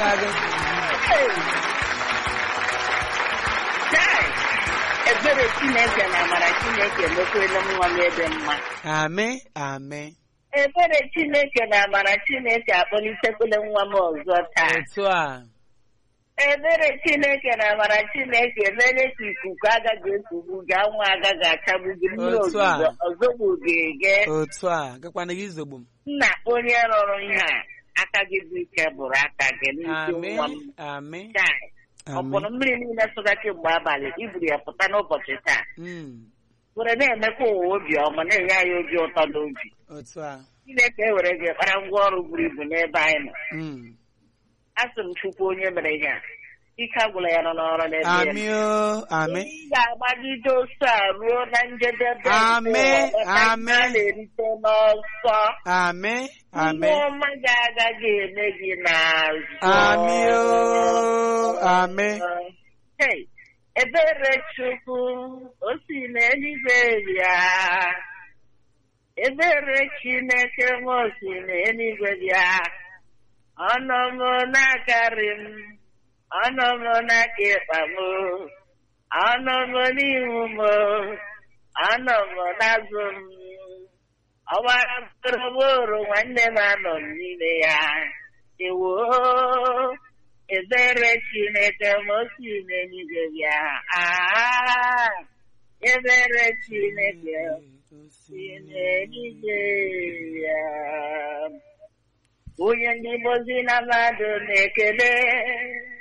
gakwara gị Chai! ebere chineke na amara chineke emekwela nwa m ebe mma amị amị ebere chineke na amara chineke akpọlitekwala nwa m ọzọ taa otu a ebere chineke na amara chineke mere ka ikuku agaghị ekugbu gị anwụ agaghị achagbu gị mmiri Otu a. ozuzo ọzọgbu ga-ege otu a gakwana gị izogbu m nna onye rọrọ ihe a aka gị bụ ike bụrụ aka gị n'isi amị nwa m amị Chai! ọ amị bụrụ mmiri niile sụga kemgbe abalị iburu ya pụta n'ụbọchị taa Mm, were na-emekwa ụwa obi ọma na-enye anyị obi ụtọ n'obi otu a chineke ewere gị kpara ngwa ọrụ buru ibu n'ebe anyị nọ Mm. asị m chukwu onye mere ihe a ike agwụla ya nọ n'ọrụ n'ebe ya amị o amị ị ga-agbagide oso a ruo na njedebe nke Amen, ụwa, ọta ihe amen. a na-erite n'ọsọ amị amị ihe ọma ga-agaghị eme gị n'azụ amị o amị Hey, ebere chukwu o si n'eluigwe bịa ebere chineke m o si n'eluigwe bịa ọnụ m na-akarị m ọnụ m n'aka ịkpa m ọnụ m n'ihu m ọnụ m n'azụ m ọgbara mkpụrụgboro nwanne m anọ m n'ime ya ewo ebere chineke m o si n'eluigwe bịa Ah, ebere chineke si n'eluigwe bịa onye ndị mozi na mmadụ na-ekele